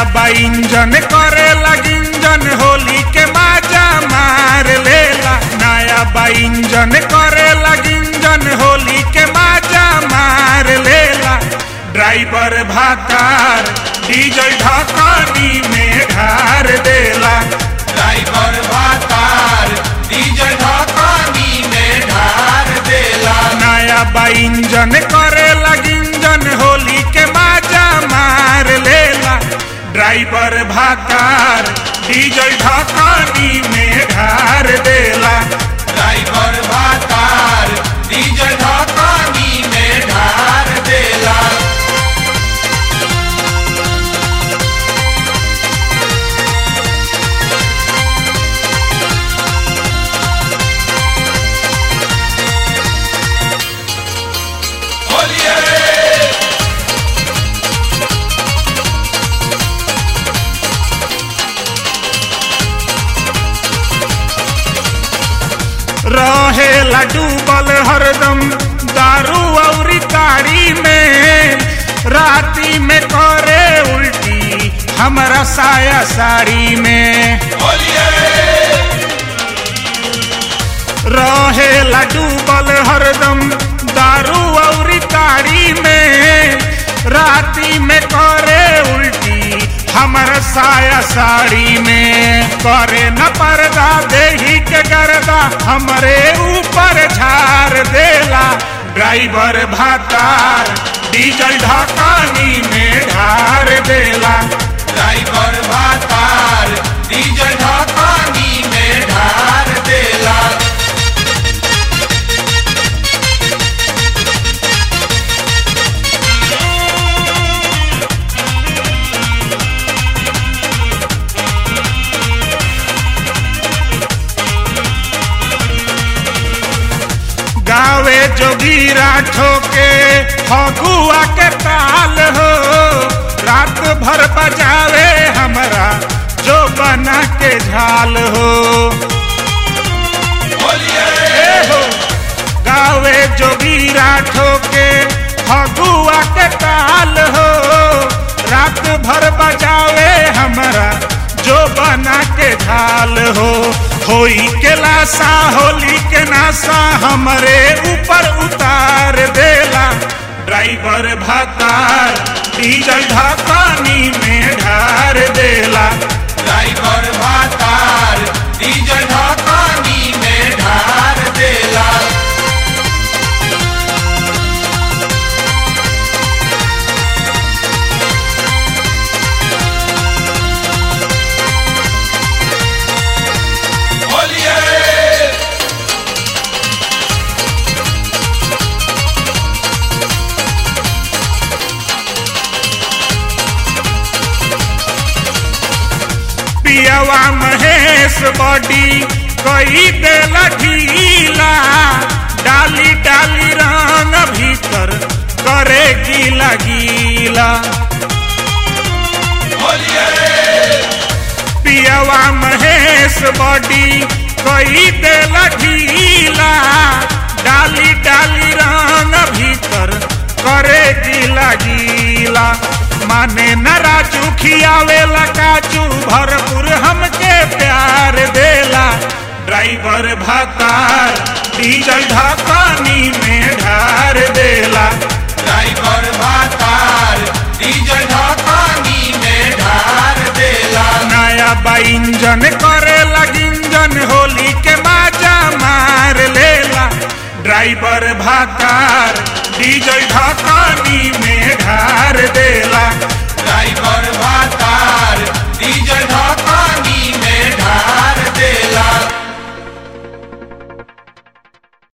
नया बा इंजन करे लगिंजन होली के माजा मार लेला नया बा इंजन करे लगिंजन होली के माजा मार लेला ड्राइवर भातार डीजल ढकानी में ढार देला ड्राइवर भातार डीजल ढकानी में ढार देला नया बा इंजन करे लगिंजन होली के माजा मार लेला ड्राइवर भातार डीजल ढकानी में ढार देला ड्राइवर भातार डीजल ढकानी में ढार देला होलिए रहेला डूबल हरदम दारू औरी ताड़ी में राती में करे उल्टी हमरा साया साड़ी में होलिए रहेला डूबल हरदम दारू औरी ताड़ी में राती में करे उल्टी हमर साया साड़ी में करे न पर्दा देही के गर्दा हमरे ऊपर झार देला ड्राइवर भातार डीजल ढकानी में ढार देला ड्राइवर भातार डीजल ढकानी में ढार देला गावे जोगीरा ठोके फगुआ के ताल हो रात भर बजावे हमरा जो बना के झाल हो होलिए ए हो गावे जोगीरा ठोके फगुआ के ताल हो रात भर बजावे हमरा जो बना के झाल हो होई के लाशा होली के नासा हमरे ऊपर उतार देला ड्राइवर भातार डीजल ढकानी में ढार देला ड्राइवर भातार डीजल ढकानी में ढार देला होलिए पियवा महेश बॉडी कई देला ढीला डाली डाली रंग भीतर करे गीला गीला होलिए पियवा महेश बॉडी कई देला ढीला डाली डाली रंग भीतर करे गीला गीला माने न राजू खियावेला काजू भरपूर हमके प्यार देला ड्राइवर भातार डीजल ढकानी में ढार देला ड्राइवर भातार डीजल ढकानी में ढार देला नया बा इंजन करे लगिंजन होली के माजा मार लेला ड्राइवर भातार डीजल ढकानी में ढार देला